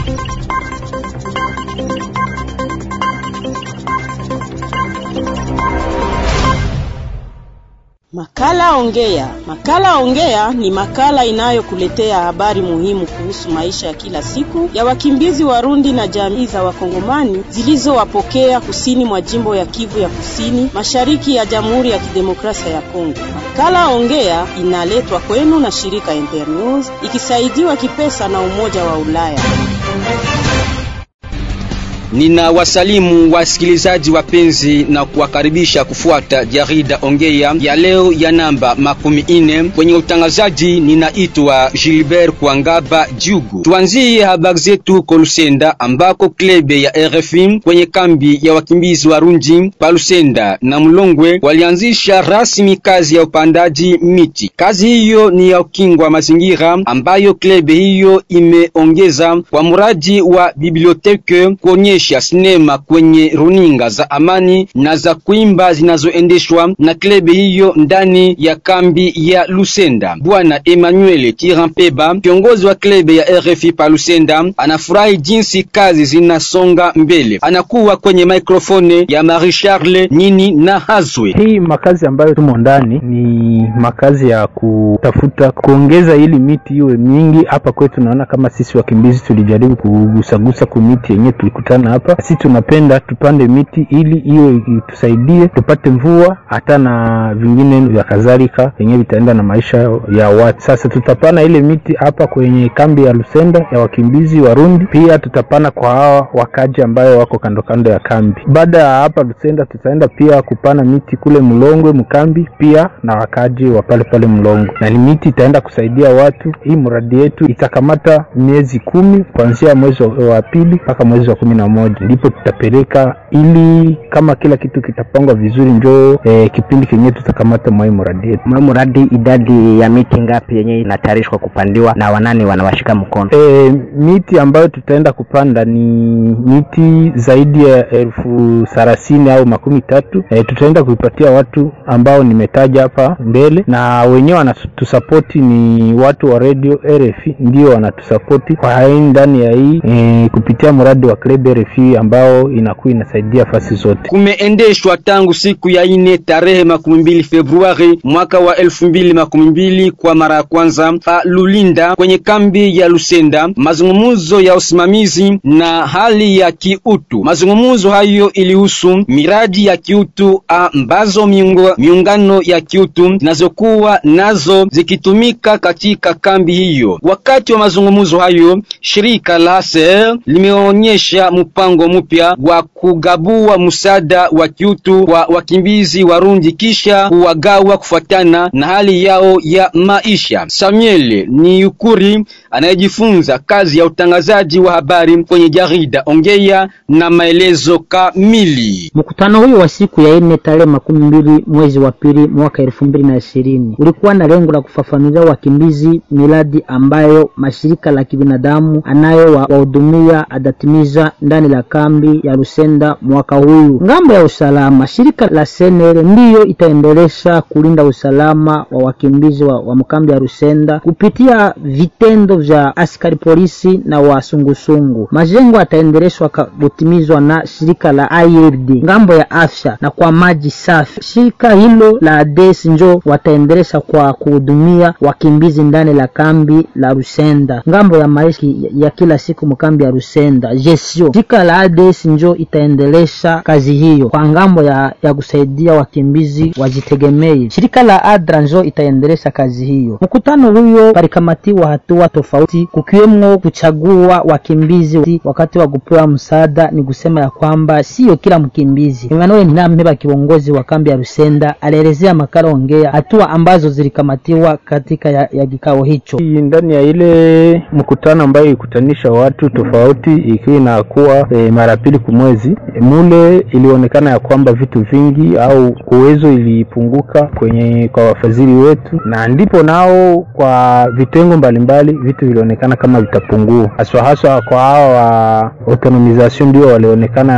Makala Ongea. Makala Ongea ni makala inayokuletea habari muhimu kuhusu maisha ya kila siku ya wakimbizi Warundi na jamii za Wakongomani zilizowapokea kusini mwa jimbo ya Kivu ya Kusini, mashariki ya Jamhuri ya Kidemokrasia ya Kongo. Makala Ongea inaletwa kwenu na shirika Internews ikisaidiwa kipesa na Umoja wa Ulaya. Nina wasalimu wasikilizaji wapenzi na kuwakaribisha kufuata jarida Ongea ya leo ya namba makumi ine. Kwenye utangazaji ninaitwa Gilbert Kwangaba Jugu. Tuanzie habari zetu kwa Lusenda ambako klebe ya RFI kwenye kambi ya wakimbizi Warundi pa Lusenda na Mlongwe walianzisha rasmi kazi ya upandaji miti. Kazi hiyo ni ya ukingwa mazingira ambayo klebe hiyo imeongeza kwa mradi wa biblioteke kuonyesha sinema kwenye runinga za amani na za kuimba zinazoendeshwa na klebe hiyo ndani ya kambi ya Lusenda. Bwana Emmanuel Tirampeba, kiongozi wa klebe ya RFI pa Lusenda, anafurahi jinsi kazi zinasonga mbele. Anakuwa kwenye mikrofone ya Marie Charle Nini na Hazwe. Hii makazi ambayo tumo ndani ni makazi ya kutafuta kuongeza ili miti iwe mingi. Hapa kwetu naona kama sisi wakimbizi tulijaribu kugusagusa ku miti yenyewe tulikutana hapa. Sisi tunapenda tupande miti ili iwe itusaidie tupate mvua hata na vingine vya kadhalika yenyewe vitaenda na maisha ya watu. Sasa tutapana ile miti hapa kwenye kambi ya Lusenda ya wakimbizi Warundi, pia tutapana kwa hawa wakaji ambayo wako kando kando ya kambi. Baada ya hapa Lusenda, tutaenda pia kupana miti kule Mlongwe mkambi, pia na wakaji wa pale pale Mlongwe, na ni miti itaenda kusaidia watu. Hii mradi yetu itakamata miezi kumi kuanzia mwezi wa pili mpaka mwezi wa kumi na moja ndipo tutapeleka, ili kama kila kitu kitapangwa vizuri, njoo eh, kipindi kenyewe tutakamata mwai mradi yetu. Mwa mradi idadi ya miti ngapi yenye inatayarishwa kupandiwa na wanani wanawashika mkono? E, miti ambayo tutaenda kupanda ni miti zaidi ya elfu thelathini au makumi tatu. E, tutaenda kuipatia watu ambao nimetaja hapa mbele, na wenyewe wanatusapoti ni watu wa radio RFI, ndio wanatusapoti kwa hai ndani ya hii e, kupitia mradi wa Club RFI ambao inakuwa inasaidia fasi zote. Kumeendeshwa tangu siku ya ine tarehe makumi mbili Februari mwaka wa elfu mbili makumi mbili kwa mara ya kwanza pa Lulinda kwenye kambi ya Lusenda mazungumzo ya usimamizi na hali ya kiutu. Mazungumzo hayo ilihusu miradi ya kiutu ambazo miungo, miungano ya kiutu zinazokuwa nazo zikitumika katika kambi hiyo. Wakati wa mazungumzo hayo, shirika la ASER limeonyesha mpango mpya wa kugabua msaada wa kiutu kwa wakimbizi Warundi kisha kuwagawa kufuatana na hali yao ya maisha. Samuel ni yukuri anayejifunza kazi ya utangazaji wa habari kwenye jarida Ongea na maelezo kamili. Mkutano huyo wa siku ya nne tarehe makumi mbili mwezi wa pili mwaka elfu mbili na ishirini ulikuwa na lengo la kufafanulia wakimbizi miradi ambayo mashirika la kibinadamu anayo wahudumia adatimiza ndani la kambi ya Lusenda mwaka huyu. Ngambo ya usalama, shirika la Senere ndiyo itaendelesha kulinda usalama wa wakimbizi wa, wa mkambi ya Lusenda kupitia vitendo vya askari polisi na wasungusungu. Majengo yataendeleshwa kutimizwa na shirika la IRD ngambo ya afya na kwa maji safi. Shirika hilo la ADES njo wataendelesha kwa kuhudumia wakimbizi ndani la kambi la Lusenda ngambo ya maisha ya kila siku mkambi ya Lusenda jesio. Shirika la ADES njo itaendelesha kazi hiyo kwa ngambo ya, ya kusaidia wakimbizi wajitegemee. Shirika la ADRA njo itaendelesha kazi hiyo. Mkutano huyo palikamatiwa hatua tofauti, kukiwemo kuchagua wakimbizi wakati wa kupewa msaada. Ni kusema ya kwamba sio kila mkimbizi. Emmanuel Ninampeba, kiongozi wa kambi ya Rusenda, alielezea makala Ongea hatua ambazo zilikamatiwa katika ya, ya kikao hicho. Ndani ya ile mkutano ambayo ikutanisha watu tofauti, ikiwa inakuwa e, mara pili kumwezi e, mule ilionekana ya kwamba vitu vingi au uwezo ilipunguka kwenye kwa wafadhili wetu, na ndipo nao kwa vitengo mbalimbali vitu vilionekana kama vitapungua, haswa haswa kwa hao wa autonomization ndio walionekana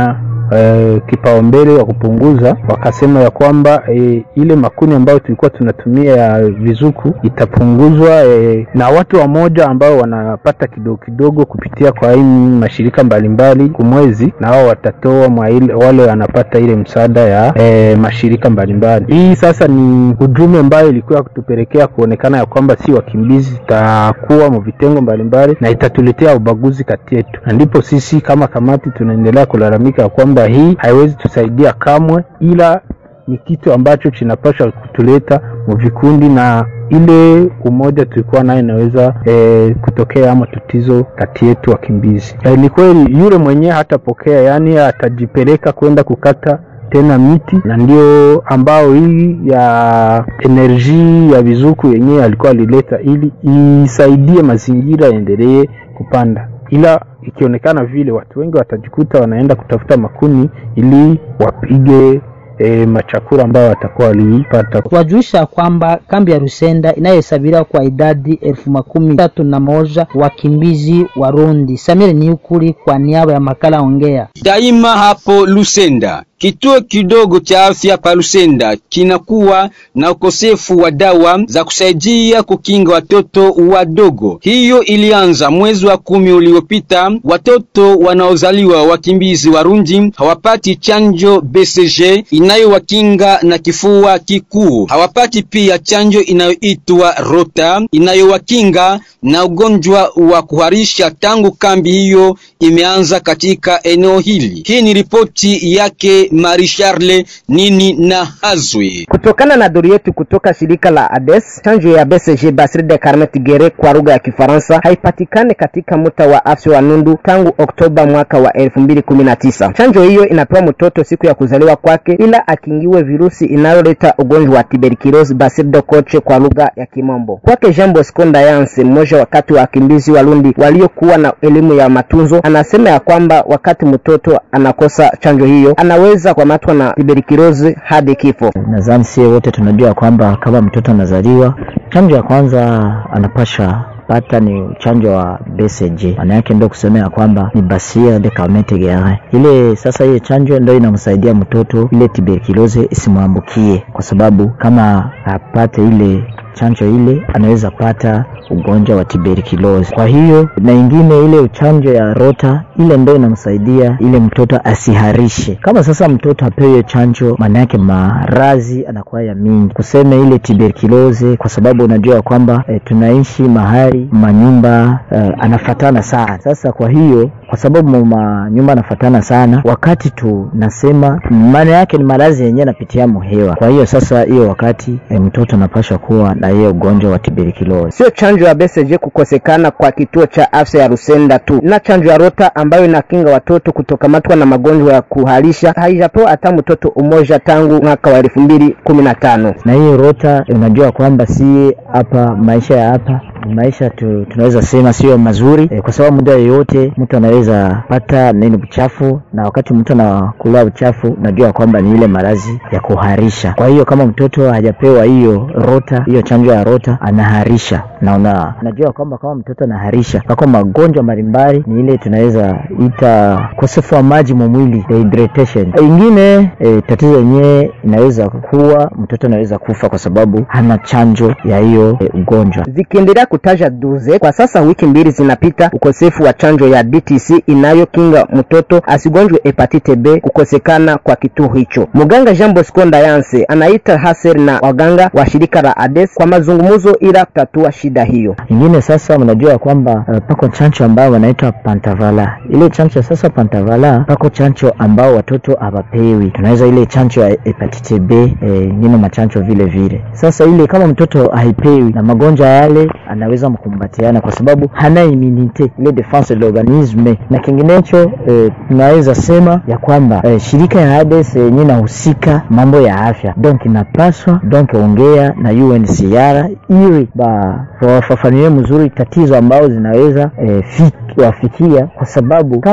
e, kipaumbele wa kupunguza, wakasema ya kwamba e, ile makuni ambayo tulikuwa tunatumia ya vizuku itapunguzwa e, na watu wamoja ambao wanapata kidogo kidogo kupitia kwa hii mashirika mbalimbali kumwezi, na wao watatoa mwa ile, wale wanapata ile msaada ya e, mashirika mbalimbali. Hii sasa ni ujumbe ambayo ilikuwa kutupelekea kuonekana ya kwamba si wakimbizi itakuwa mu vitengo mbalimbali na itatuletea ubaguzi kati yetu, na ndipo sisi kama kamati tunaendelea kulalamika ya kwamba hii haiwezi tusaidia kamwe, ila ni kitu ambacho kinapaswa kutuleta mu vikundi na ile umoja tulikuwa nayo inaweza e, kutokea ama tatizo kati yetu wakimbizi. E, ni kweli yule mwenyewe hatapokea, yaani atajipeleka kwenda kukata tena miti na ndio ambao hii ya enerji ya vizuku yenyewe alikuwa alileta ili isaidie mazingira yaendelee kupanda, ila ikionekana vile watu wengi watajikuta wanaenda kutafuta makuni ili wapige E, machakura ambayo watakuwa walipata. Wajulisha kwamba kambi ya Rusenda inayohesabiriwa kwa idadi elfu makumi tatu na moja wakimbizi Warundi. Samir Niukuli kwa niaba ya makala Ongea. Daima hapo Lusenda Kituo kidogo cha afya pa Lusenda kinakuwa na ukosefu wa dawa za kusaidia kukinga watoto wadogo. Hiyo ilianza mwezi wa kumi uliopita. Watoto wanaozaliwa wakimbizi Warundi hawapati chanjo BCG inayowakinga na kifua kikuu. Hawapati pia chanjo inayoitwa Rota inayowakinga na ugonjwa wa kuharisha tangu kambi hiyo imeanza katika eneo hili. Hii ni ripoti yake Marie Charle Nini na Hazwi. Kutokana na duru yetu kutoka shirika la ADES, chanjo ya BCG Basile de Carme Tigere kwa lugha ya Kifaransa haipatikane katika mtaa wa afya wa Nundu tangu Oktoba mwaka wa 2019. Chanjo hiyo inapewa mtoto siku ya kuzaliwa kwake, ila akingiwe virusi inayoleta ugonjwa wa tuberculosis Basile de Koche kwa lugha ya Kimombo. Kwake Jean Bosco Ndayanse, mmoja wakati wa wakimbizi Warundi waliokuwa na elimu ya matunzo, anasema ya kwamba wakati mtoto anakosa chanjo hiyo anaweza kukamatwa na tuberculosis hadi kifo. Nadhani sie wote tunajua kwamba kama mtoto anazaliwa, chanjo ya kwanza anapasha pata ni chanjo wa BCG. Maana yake ndio kusema ya kwamba ni Bacille de Carme Tigere. Ile sasa hiyo chanjo ndio inamsaidia mtoto ile tuberculosis isimwambukie, kwa sababu kama apate ile chanjo ile anaweza pata ugonjwa wa tuberculosis. Kwa hiyo na ingine ile chanjo ya rota ile ndio inamsaidia ile mtoto asiharishe. Kama sasa mtoto apewe chanjo, maana yake marazi anakuwa ya mingi, kuseme ile tuberculosis, kwa sababu unajua kwamba e, tunaishi mahali manyumba e, anafatana sana. Sasa kwa hiyo kwa sababu manyumba anafatana sana, wakati tunasema maana yake ni maradhi yenyewe anapitia muhewa. Kwa hiyo sasa hiyo wakati e, mtoto anapaswa kuwa na hiyo ugonjwa wa tuberculosis. Sio chanjo ya BCG kukosekana kwa kituo cha afya ya Rusenda tu, na chanjo ya Rota ambayo inakinga watoto kutokamatwa na magonjwa ya kuharisha haijapewa hata mtoto umoja tangu mwaka wa elfu mbili kumi na tano. Na hiyo Rota unajua kwamba si hapa maisha ya hapa maisha tu, tunaweza sema sio mazuri e, kwa sababu muda yoyote mtu anaweza pata nini uchafu, na wakati mtu anakula uchafu unajua kwamba ni ile maradhi ya kuharisha. Kwa hiyo kama mtoto hajapewa hiyo rota, hiyo chanjo ya rota, anaharisha na una, unajua kwamba kama mtoto anaharisha pako magonjwa mbalimbali, ni ile tunaweza ita ukosefu wa maji mwili dehydration. Ingine e, tatizo yenyewe inaweza kuwa mtoto anaweza kufa kwa sababu hana chanjo ya hiyo e, ugonjwa zikiendelea kutaja duze kwa sasa, wiki mbili zinapita, ukosefu wa chanjo ya DTC inayokinga mtoto asigonjwe hepatite B kukosekana kwa kituo hicho. Mganga Jean Bosco Ndayanse anaita Haser na waganga wa shirika la ADES kwa mazungumzo ila kutatua shida hiyo. Ingine sasa, mnajua kwamba uh, pako chanjo ambayo wanaitwa pantavala. Ile chanjo sasa pantavala, pako chanjo ambao watoto hawapewi, tunaweza ile chanjo ya hepatite B eh, ingine machanjo vile vile. Sasa ile kama mtoto haipewi na magonjwa yale anaweza mkumbatiana kwa sababu hana immunite ile defense de l'organisme na kinginecho. Eh, tunaweza sema ya kwamba eh, shirika ya ADES yenyewe eh, inahusika mambo ya afya, donc inapaswa donc ongea na UNHCR ili ba wafafanulie mzuri tatizo ambao zinaweza eh, wafikia, kwa sababu kama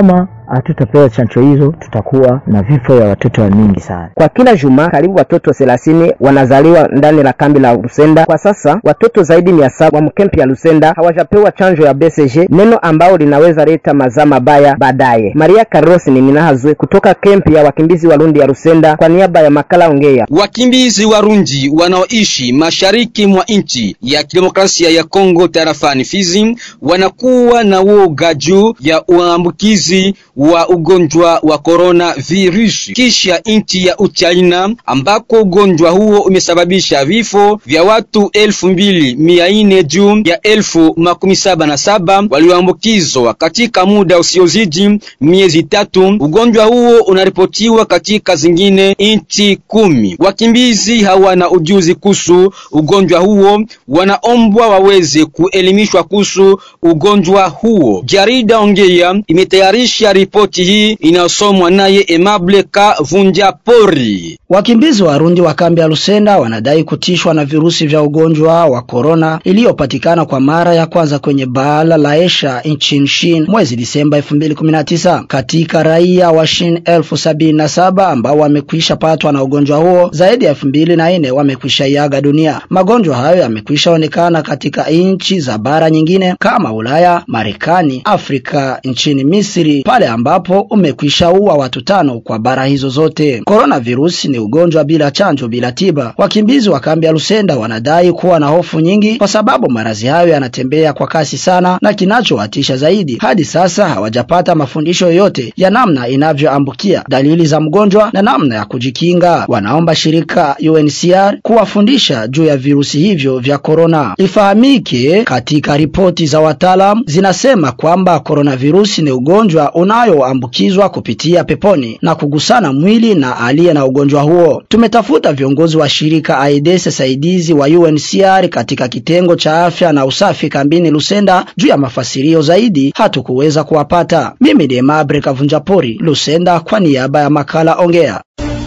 hatutapewa chanjo hizo, tutakuwa na vifo ya watoto wa mingi sana. Kwa kila juma karibu watoto thelathini wanazaliwa ndani la kambi la Lusenda. Kwa sasa watoto zaidi mia saba wa mkempi ya Lusenda hawajapewa chanjo ya BCG, neno ambao linaweza leta mazaa mabaya baadaye. Maria Carlos ni Minahazwe kutoka kempi ya wakimbizi Warundi ya Lusenda kwa niaba ya makala Ongea. Wakimbizi Warundi wanaoishi mashariki mwa nchi ya kidemokrasia ya Kongo tarafani Fizi wanakuwa na woga juu ya uambukizi wa ugonjwa wa corona virus kisha nchi ya Uchina ambako ugonjwa huo umesababisha vifo vya watu elfu mbili mia nne juu ya elfu makumi saba na saba walioambukizwa katika muda usiozidi miezi tatu. Ugonjwa huo unaripotiwa katika zingine nchi kumi. Wakimbizi hawana ujuzi kuhusu ugonjwa huo, wanaombwa waweze kuelimishwa kuhusu ugonjwa huo. Jarida Ongea imetayarisha ripoti hii inayosomwa naye Emable Kavunja Pori. Wakimbizi Warundi wa kambi ya Lusenda wanadai kutishwa na virusi vya ugonjwa wa korona iliyopatikana kwa mara ya kwanza kwenye bara la Asia nchini Shin mwezi Disemba 2019. Katika raia wa Shin elfu sabini na saba ambao wamekwisha patwa na ugonjwa huo, zaidi ya elfu mbili na nne wamekwisha iaga dunia. Magonjwa hayo yamekwisha onekana katika nchi za bara nyingine kama Ulaya, Marekani, Afrika, nchini Misri pale ambapo umekwisha ua watu tano kwa bara hizo zote. Coronavirus ni ugonjwa bila chanjo, bila tiba. Wakimbizi wa kambi ya Lusenda wanadai kuwa na hofu nyingi kwa sababu maradhi hayo yanatembea kwa kasi sana, na kinachowatisha zaidi, hadi sasa hawajapata mafundisho yoyote ya namna inavyoambukia, dalili za mgonjwa na namna ya kujikinga. Wanaomba shirika UNHCR kuwafundisha juu ya virusi hivyo vya korona. Ifahamike, katika ripoti za wataalam zinasema kwamba coronavirus ni ugonjwa unayoambukizwa kupitia peponi na kugusana mwili na aliye na ugonjwa huo. Tumetafuta viongozi wa shirika AIDS saidizi wa UNHCR katika kitengo cha afya na usafi kambini Lusenda juu ya mafasirio zaidi, hatukuweza kuwapata. Mimi ni Mabre Kavunjapori, Lusenda, kwa niaba ya makala Ongea.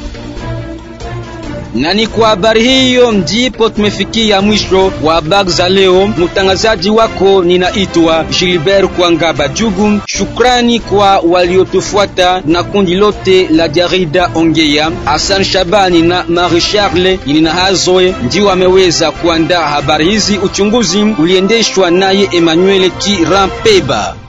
Na ni kwa habari hiyo ndipo tumefikia mwisho wa habari za leo. Mtangazaji wako ninaitwa Gilbert Kwangaba Jugu. Shukrani kwa waliotufuata na kundi lote la jarida Ongea. Hassan Shabani na Marie Charles Ninahazwe ndio wameweza kuandaa habari hizi. Uchunguzi uliendeshwa naye Emmanuel Kirampeba.